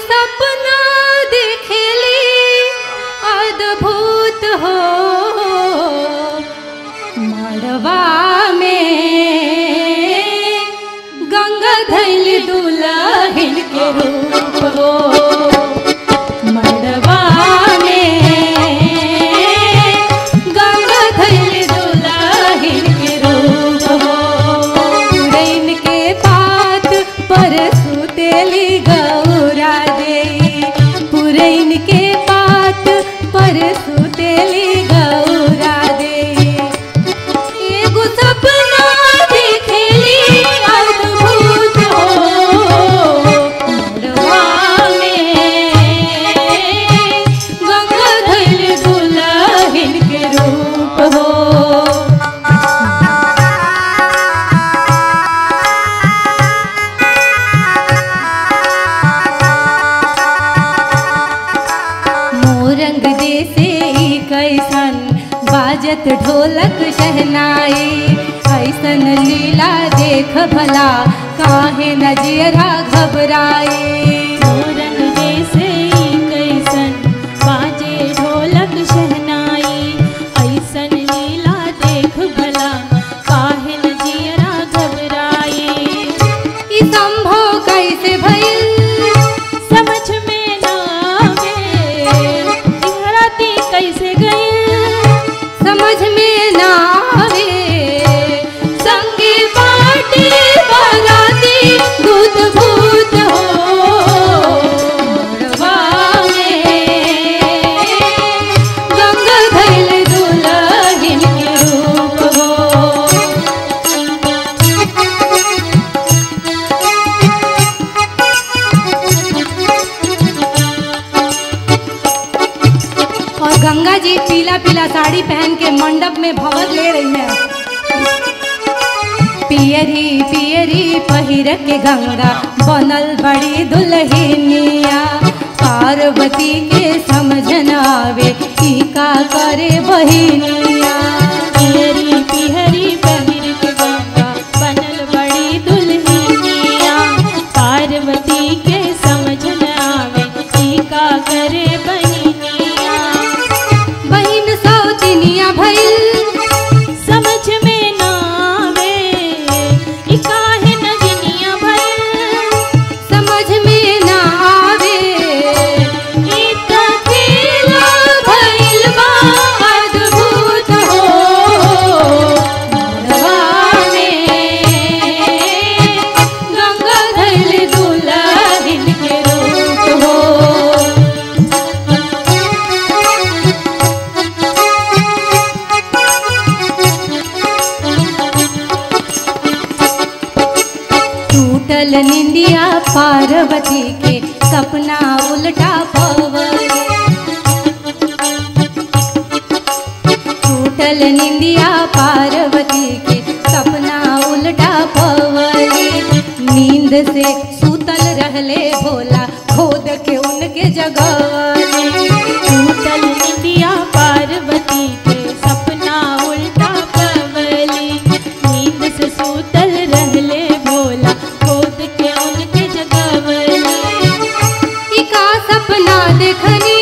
सपना देखेली अद्भुत हो मड़वा में गंगा धैल दुल्हन के रूप हो मड़वा में गंगा धैल दुल्हन के रूप हो पुरैन के पात पर सुतेली गौरा दे पुरैन के पात पर सुतेली गौरा दे एगो सपना देखेली अद्भुत हो मोरवा में गंगा धैल दुल्हन के रूप हो मोरंग जैसे ई कैसन बाजत ढोलक शहनाई ऐसन लीला देख भला काहे नजरा घबराई मोरंग जैसे ही कैसन बाजे ढोलक शहनाई ऐसन लीला देख भला काहे न जियरा घबराई ई संभव कैसे भइल समझ में ना आवे इहराती कैसे गई समझ में ना आवे संगे बाटे बराती भूत भूत हो मोरवा में गंगा धैल दुल्हन के रूप हो और गंगा जी पीला पीला साड़ी पहन के मंडप में भवर ले रही है पियरी पियरी पहिर के गंगा बनल बड़ी दुल्हनिया पार्वती के समझ न आवे ई का करे बहिनिया पिहरी पिहरी पहिर के गंगा बनल बड़ी दुल्हनिया पार्वती के समझ न आवे ई का करे बहिनिया बहिन सौतिनिया भइल समझ में ना आवे ई काहे नगिनिया भइल समझ में ना आवे ई त खेला भइल बा अद्भुत हो मोरवा में गंगा धैल दुल्हन के रूप हो टूटल निंदिया पार्वती के सपना उल्टा पवरे टूटल निंदिया पार्वती के सपना उल्टा पवरे नींद से सूतल रहले भोला खोद के उनके जगवले टूटल निंदिया पार्वती के सपना उल्टा पवली नींद से सूतल रहले भोला खोद के उनके जगवली ई का सपना देखनी